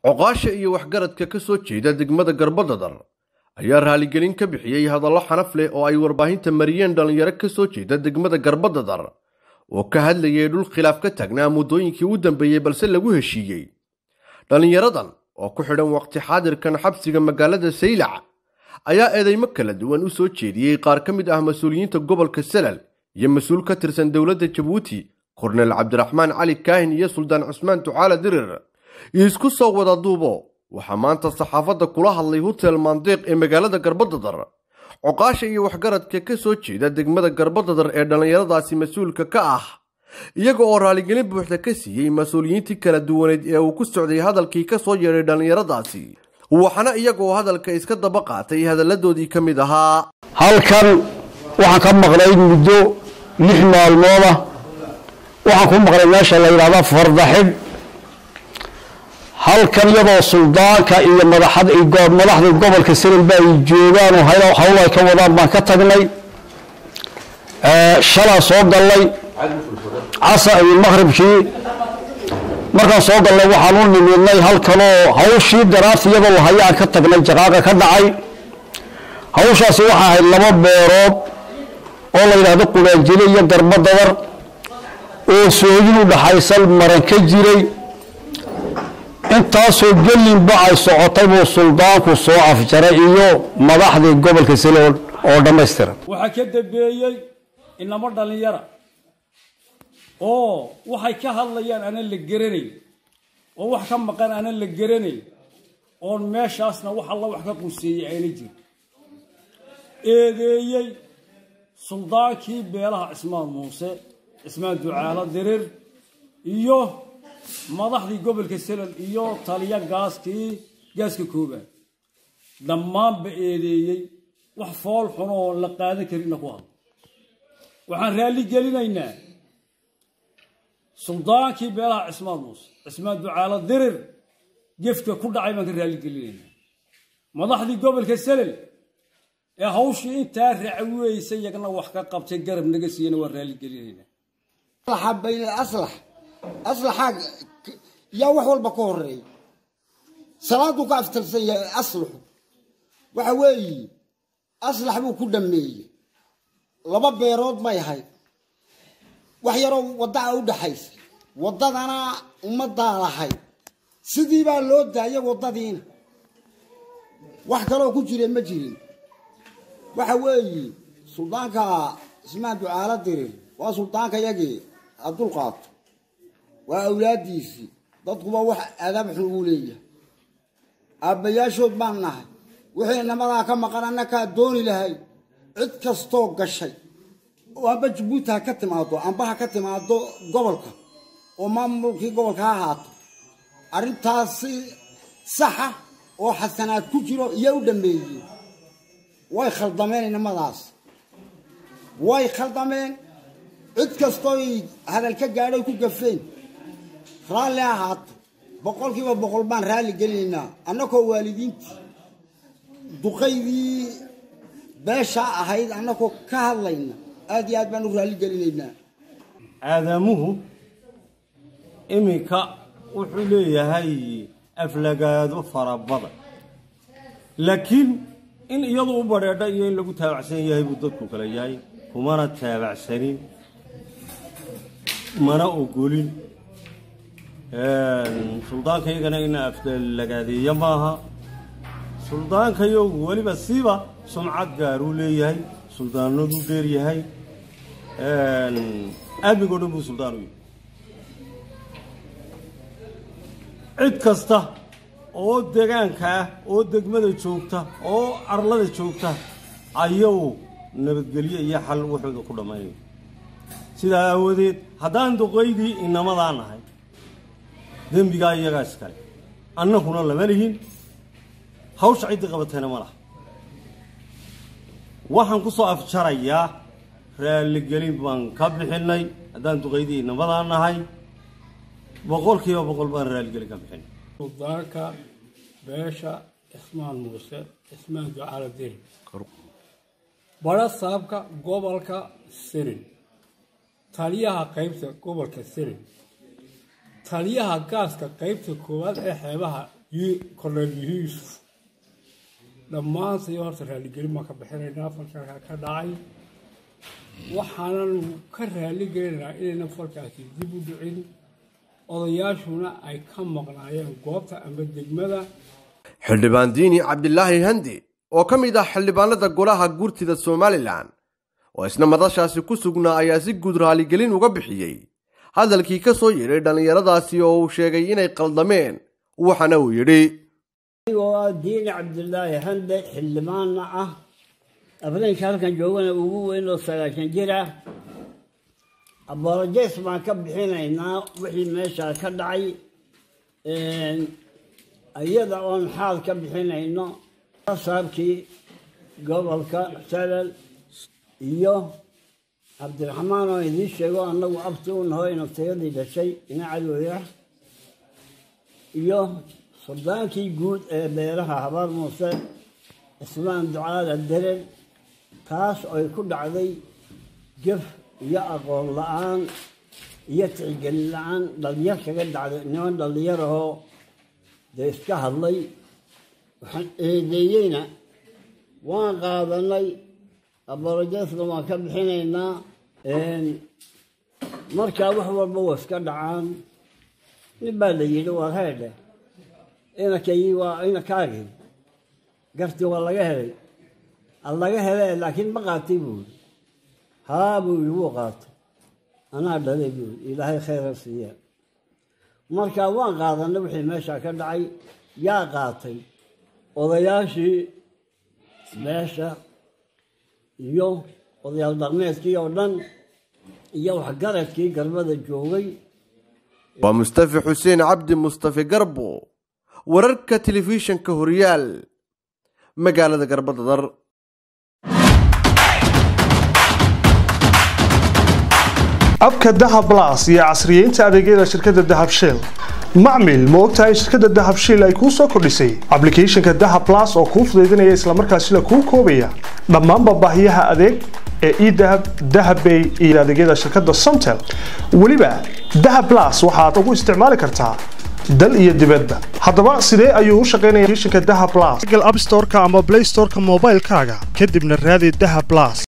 coqaasha iyo waxgaradka ka soo jeeda degmada garbadadar ayaa raaligelin ka bixiyey hadallo xanaf leh oo ay warbaahinta mariyeen dhallinyaro ka soo jeeda degmada garbadadar oo ka hadlayay dhul khilaaf ka taagnaa muddooyinkii u dambeeyey balse lagu heshiiyey dhallinyaradan oo ku xidhan waqti xaadirkan xabsiga magaalada saylac ayaa eedeymo kala duwan u soo jeediyey qaar ka mid ah mas-uuliyiinta gobolka salal iyo mas-uul ka tirsan dowladda jabuuti kornel cabdiraxmaan cali kaahin iyo suldaan cusmaan ducaala dirir iyo isku soo wada duubo waxaa maanta saxaafadda kula hadlay hotel maandeeq ee magaalada garbadadar coqaasha iyo waxgaradka ka soo jeeda degmada garbadadar ee dhallinyaradaasi mas-uulka ka ah iyaga oo raaligelin buuxda ka siiyey mas-uuliyiintii kala duwaneed ee uu ku socday hadalkii ka soo yeedhay dhallinyaradaasi waxaana iyagoo hadalka iska daba qaatay hadalladoodii ka mid ahaa halkan waxaan ka maqlay muddo lix maalmooda waxaan ku maqlay meesha la yidhahda fardaxidh halkan iyadoo suldaanka iyo madaxda gobolka sanilba ay joogaan oo hawl ay ka wadaan baan ka tagnay shalaa soo gallay casa iyo maqhribkii markaan soo gallay waxaan u nimidnay halkanoo hawshii daraarta iyadoo lahayaan ka tagnay jaqaaqa ka dhacay hawshaasi waxaa ahayd laba beerood oo la yidhaahdo quraanjile iyo garbadadar oo soodin u dhaxaysan maran ka jiray intaasoo gelinba ay socotay buu suldaanku soo afjaray iyo madaxdii gobolka salool oo dhammaystiran waxaa ka dambeeyey inamo dhallinyara oo waxay ka hadlayaan aanan la geranayn oo wax ka maqan aanan la geranayn oon meeshaasna wax alla wax ka quseeyey ayna jirin eedeeyey suldaankii beelaha cismaan muuse cismaan ducaalo dirir iyo madaxdii gobolka salal iyo taliya gaaskii gaaska koobaad dhammaanba eedeeyey wax fool xunoo la qaadan karinna ku hadla waxaan raalli gelinaynaa suldaankii beelaha cismaan muuse cismaan ducaalo dirir gefka ku dhacay baan ka raalli gelinaynaa madaxdii gobolka salal ee hawshii intaa racweysay yagna wax ka qabtay garab naga siiyana waan raalli gelinaynaa bayn aslax aslaxa yaa wax walba ka horeeya salaaduu ka aftalsan yahay aslaxu waxa weeye aslax buu ku dhameeyey laba beerood bay ahayd wax yaroo waddaa u dhaxaysa waddadana ummaddaa lahayd sidii baa loo daayay waddadiina wax kaloo ku jira ma jirin waxa weeye suldaanka ismaan ducaalo dirir waa suldaanka yagii haddul qaato waa awlaadiisii dadkuba wax adaab xun uu leeyahay aabbayaashood baan nahay wixii namadaa ka maqan annakaa dooni lahay cid kastoo gashay oo amba jabuuti ha ka timaado amba ha ka timaado gobolka oo maamulkii gobolka ha ahaato arrintaas si saxa oo xasanaad ku jiro iyo u dhameeyeen way khaldameen inamadaas way khaldameen cid kastooy hadal ka gaadhay ku gafeen raalli ahaato boqolkiiba boqol baan raalli gelinaynaa annakoo waalidiintii duqaydii beesha ahayd annakoo ka hadlayna aad iyo aad baan u raalli gelinaynaa aadamuhu iminka wuxuu leeyahay aflagaado fara badan laakiin in iyadu u badheedha iyo in lagu taabacsan yahay buu dadku kala yahay kumana taabacsanin mana ogolin suldaankaygana in aflagaadeeya maaha suldaankayogu weliba siiba sumcad gaaruu leeyahay suldaanaduu dheeryahay amnigoo dhan buu suldaan u yahay cid kasta oo degaanka ah oo degmada joogta oo arlada joogta ayagu nabadgelyo iyo xal wuxuuda ku dhammaynaya sidaa aawadeed haddaan duqaydii inamadaa nahay dembigaa iyagaa iskale annaguna lama lihin hawsha ciddii qabatayna ma laha waxaan ku soo afjarayaa raalligelin baan ka bixinay haddaan duqaydii inamadaa nahay boqolkiiba boqol baan raalligelin ka bixinay suldaanka beesha cismaan muuse cismaan ducaalo diri badha saabka gobolka sirin taliyaha qaybta gobolka sirin taliyaha gaaska qaybta koowaad ee xeebaha korneel yuusuf dhammaantay horta raaligelin baan ka bixinaynaa falkaa ka dhacay waxaanan ka raaligelinaynaa inayna falkaasi dib u dhicin odayaashuna ay ka maqnaayeen goobta ama degmada xildhibaan diini cabdilaahi handi oo ka mid ah xildhibaanada golaha guurtida somalilan oo isna madashaasi ku sugnaa ayaa si guud raaligelin uga bixiyey hadalkii ka soo yeedhay dhallinyaradaasi oo uu sheegay inay qaldameen waxana uu yidhi anigoo ah diini cabdilaahi hande xildhibaanna ah afrinka halkan joogana ugu weyn oo sagaashan jir ah abolojes baan ka bixinaynaa wixii meeshaa ka dhacay iyada oon xaal ka bixinayno saabkii gobolka salal iyo cabdiraxmaan oo idiin sheego annagu abti u naho inabtayadii dhashay ina cadowya iyo suldaankii guud ee beeraha habaar muuse ismaan ducaada derer taas oy ku dhacday jaf iyo aqoon la-aan iyo tixgelin la-aan dhalinyar kaga dhacday niman dhallinyarahoo dee iska hadlay waxaan eedeeyeyna waan qaadanay abolojesna waan ka bixinaynaa markaa wax walba waa iska dhacaan nin baa la yidhi waa heedhe inankayii waa inankaagii gartii waa laga helay laga hele laakiin ma qaatay buu yidhi haa buu yidhi wuu qaatay anaa dhalay buu yidhi ilaahay khayra siiya markaa waan qaadanay wixii meeshaa ka dhacay yaa qaatay odayaashii meesha iyo odayaal dhaqmeedkii oo dhan iyo waxgaradkii garbada joogay waa mustafi xuseen cabdi mustafi garbo wararka telefishinka horyaal magaalada garbadadar abka dahab blas iyo casriyeynta adeegyada shirkadda dahab shell macmil ma ogtahay shirkadda dahab shell ay kuu soo kordhisay ablicathonka dahab blas oo kuu fudaydinaya islamarkaasina kuu koobaya dhammaanba baahiyaha adeeg ee edahab dahabbay iyo adeegyada shirkadda somtel weliba dahab blas waxaad ugu isticmaali kartaa dal iyo dibadba haddaba sidee ayuu u shaqaynaya applicationka dahab blas google app store-ka ama play store-ka moobaylkaaga kadibna raadi dahab blas